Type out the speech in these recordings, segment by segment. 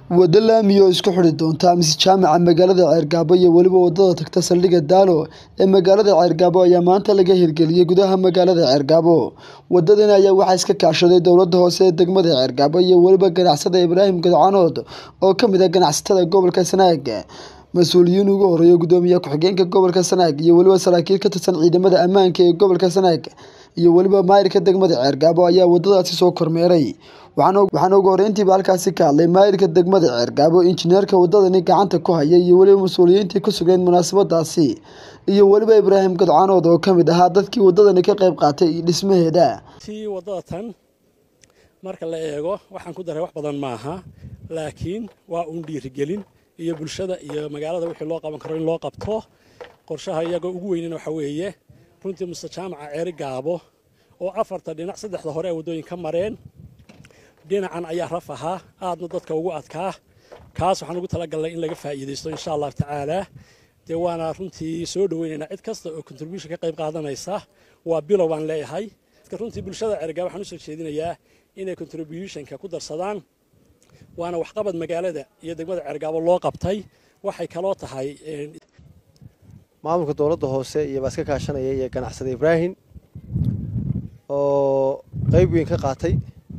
Waddo laami oo isku xidhi doonta mise jaamaca magaalada Ceergabo iyo weliba wadada tagta saldhigga Daalo ee magaalada Ceergabo ayaa maanta laga hirgeliyay gudaha magaalada Ceergabo. Wadadan ayaa waxaa iska kaashaday dowladda hoose ee degmada Ceergabo iyo weliba ganacsade Ibraahim Gadcanood oo ka mid ah ganacsatada gobolka Sanaag. Mas'uuliyiin ugu horeeya Gudoomiye ku-xigeenka gobolka Sanaag iyo weliba saraakiil ka tirsan ciidamada ammaanka ee gobolka Sanaag iyo weliba maayirka degmada Ceergabo ayaa wadadaasi soo kormeeray. Waxaana ugu horreyntiiba halkaasi ka hadlay maayirka degmada Ceergabo, injineerka wadadani gacanta ku haya iyo weliba mas'uuliyiintii ku sugnayd munaasabadaasi iyo weliba Ibraahim Gadcanood oo ka mid ahaa dadkii wadadani ka qayb qaatay dhismaheeda. tii wadada tan marka la eego waxaan ku daray wax badan maaha laakiin waa uun dhiirigelin iyo bulshada iyo magaalada wixii loo qaban karo in loo qabto qorshaha iyaga ugu weynana waxa weeye runtii muse jaamaca ceeri gaabo oo afarta dhinac saddexda hore ee waddooyin ka mareen dhinacan ayaa raf ahaa aadna dadka ugu adkaa kaas waxaan ugu talagalnay in laga faa'iidaysto insha allahu tacaala dee waana runtii soo dhoweynaynaa cid kasta oo contribution ka qayb qaadanaysa waa bilow baan leeyahay runtii bulshada ceergaabo waxaan usoo jeedinayaa inay contributionka ku darsadaan waana waxqabad magaalada iyo degmada ceergaabo loo qabtay waxay kaloo tahay maamulka dowladda hoose iyo baa iska kaashanaya iyo ganacsade ibraahim oo qeyb weyn ka qaatay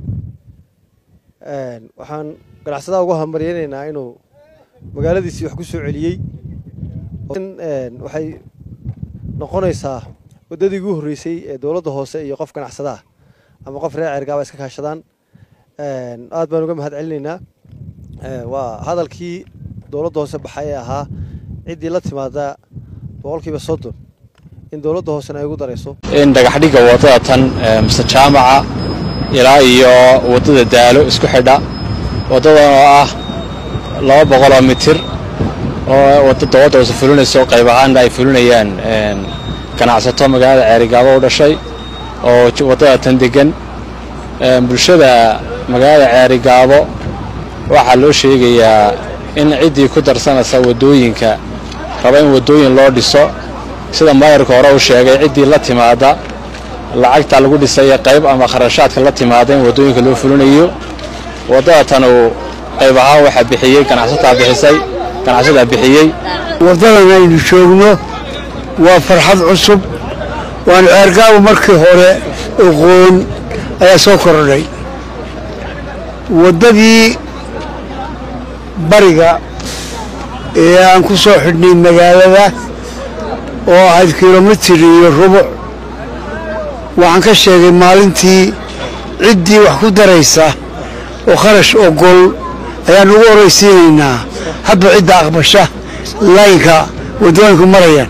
waxaan ganacsadaha ugu hambaryaynaynaa inuu magaaladiisii wax ku soo celiyey waxay noqonaysaa waddadii ugu horreysay ee dowladda hoose iyo qof ganacsadaah ama qof reer ceergaaba iska kaashadaan aad baan uga mahad celinaynaa waa hadalkii dowladda hoose baxay ee ahaa ciddii la timaada boqolkiiba soddon in dowladda hoosena ay ugu darayso in dhagaxdhigga waddada tan mise jaamaca ilaa iyo waddada daalo isku xidha waddadan oo ah laba boqoloo mitir oo wadda dowladda hoose fulinayso qayb ahaanna ay fulinayaan ganacsato magaalada ceerigaabo u dhashay oo waddada tan deggan bulshada magaalada ceerigaabo waxaa loo sheegayaa in ciddii ku darsanaysa waddooyinka raba in waddooyin loo dhiso sida maayarka hore u sheegay ciddii la timaada lacagta lagu dhisay qayb ama kharashaadka la timaada in waddooyinka loo fulinayo waddada tan uu qayb ahaan waxaa bixiyey ganacsataa bixisay ganacsataa bixiyey waddadan aynu joogno waa farxad cusub waanu ceergaabo markii hore oqoon ayaa soo kordhay waddadii bariga ee aan ku soo xidhnay magaalada oo ahayd kilomitir iyo rubuc waxaan ka sheegay maalintii ciddii wax ku daraysa oo kharash ogol ayaan ugu horraysiinaynaa hadba cidda aqbasha laynka waddooyinku marayaan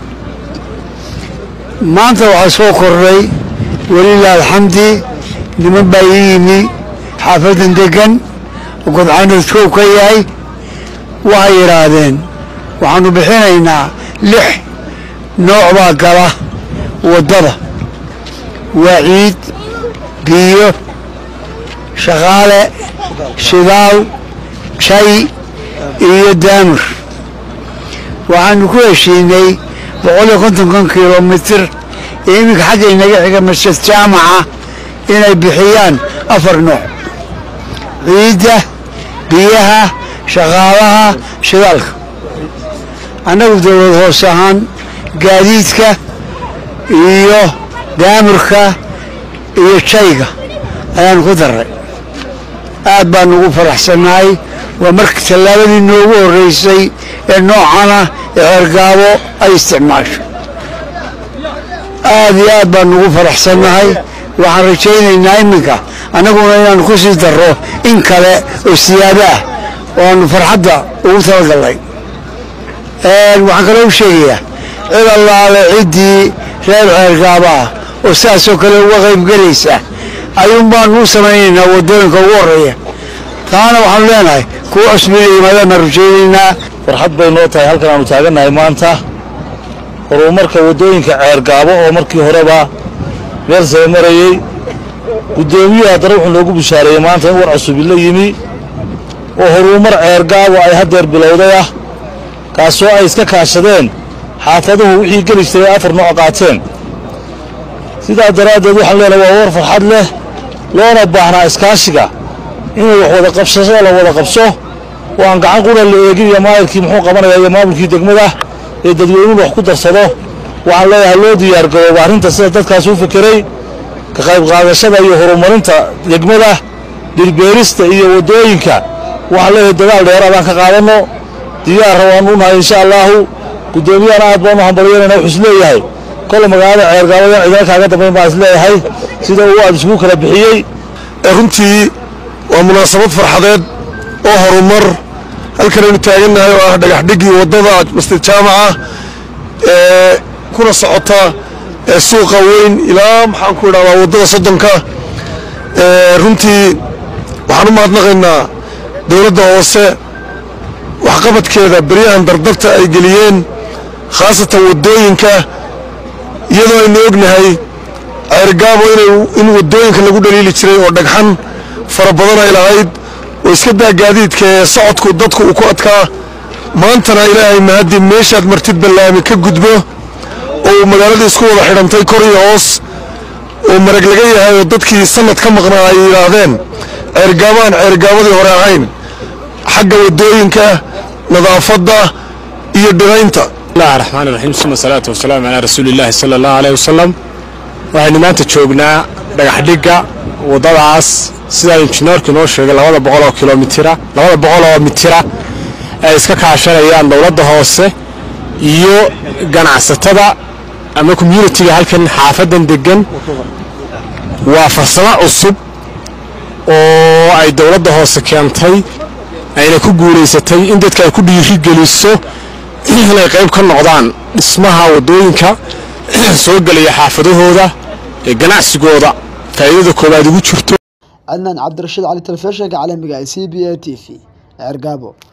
maanta waxaa soo kordhay welilah alxamdi niman baa ii yimi xaafaddan deggan oo godcanood koow ka yahay waxay yidhaahdeen waxaannu bixinaynaa lix nooc baa gala waddada waa ciid biyo shaqaale shidaal jay iyo daamur waxaannu ku heshiinay boqoliyo kontonkan kilomitir ee iminka xagga inaga xiga masjid jaamaca inay bixiyaan afar nooc ciidda biyaha shaqaalaha shidaalka annagu dowlad hoos ahaan gaadiidka iyo daamurka iyo jayga ayaannu ku darray aad baannu ugu faraxsannahay waa marka tallaabadii noogu horraysay ee noocana ee ceergaabo ay isticmaasho aad iyo aad baannu ugu faraxsannahay waxaan rajaynaynaa iminka annaguna inaannu ku sii darro in kale oo siyaado ah oo aannu farxadda ugu talagallay waxaan kaloo u sheegayaa cid allaale ciddii reer ceergaabo ah oo sidaasoo kale uga qaybgelaysa ayuun baannu u samaynaynaa waddooyinka ugu horreeya taana waxaanu leenahay kuwa cusbina yimaadaan baan rajaynaynaa farxad bay noo tahay halkan aanu taagannahay maanta horumarka waddooyinka ceergaabo oo markii horeba meel saba marayey guddoomiyuhu haddana wuxuu noogu bishaareeyey maanta in war cusubi la yimi oo horumar ceergaabo ay haddeer bilowday ah kaasoo ay iska kaashadeen xaafaduhu wixii geli jiray ay afar nooc qaateen sidaa daraaddeed waxaan leenahay waa war farxad leh loona baahnaa iskaashiga inay wax wada qabsashada la wada qabso oo aan gacan qura la eegin iyo maayirkii muxuu qabanaya iyo maamulkii degmada ee dadweynuhu wax ku darsado waxaan leeyahay loo diyaargarooba arrinta sida dadkaas u fekeray ka qayb qaadashada iyo horumarinta degmada dhirbeerista iyo waddooyinka waxaan leeyahay dagaal dheeraadaan ka qaadanno diyaarra waan u nahay insha allaahu guddoomiyahana aad baan u hambalyanayna wuxuu isleeyahay kolle magaalada ceergaabaya cidina kaaga dambayn baan isleeyahay sida uu aad isugu kala bixiyey runtii waa munaasabad farxadeed oo horumar halkan aynu taagannahay oo ah dhagaxdhiggii waddada masjid jaamaca ee kuna socota ee suuqa weyn ilaa maxaan ku idhahdaa waddada soddonka runtii waxaan u mahadnaqaynaa dowladda hoose waxqabadkeeda beryahan dardarta ay geliyeen khaasatan waddooyinka iyadoo aynu ognahay ceergaabo in waddooyinka lagu dhaliili jiray oo dhagxan fara badan ay lahayd oo iska daa gaadiidka ee socodku dadku uu ku adkaa maantana ilaahay mahaddi meeshaad martid ballaami ka gudbo oo uu magaaladii isku wada xidhantay kor iyo hoos oo marag laga yahay oo dadkii sanad ka maqnaa ay yidhaahdeen ceergaabaan ceergaabadii hore ahayn xagga waddooyinka nadaafadda iyo dhiraynta bismillahi raxmaan iraxiim suma salaatu wasalaamu calaa rasuulillaahi sala allahu aleyh wasalam waxaynu maanta joognaa dhagaxdhigga waddadaas sidaa injineerku inoo sheegay labada boqol oo kilomitira labada boqol oo mitira ay iska kaashanayaan dowladda hoose iyo ganacsatada ama communitiga halkan xaafadan degan waa farsamo cusub oo ay dowladda hoose keentay ayna ku guulaysatay in dadka ay ku dhiirigeliso inay qayb ka noqdaan dhismaha waddooyinka soo gelaya xaafadahooda ee ganacsigooda faa'iidada koowaad ugu jirto cadnaan cabdirashiid cali telefishinka caalamiga ee c b a t v ceergaabo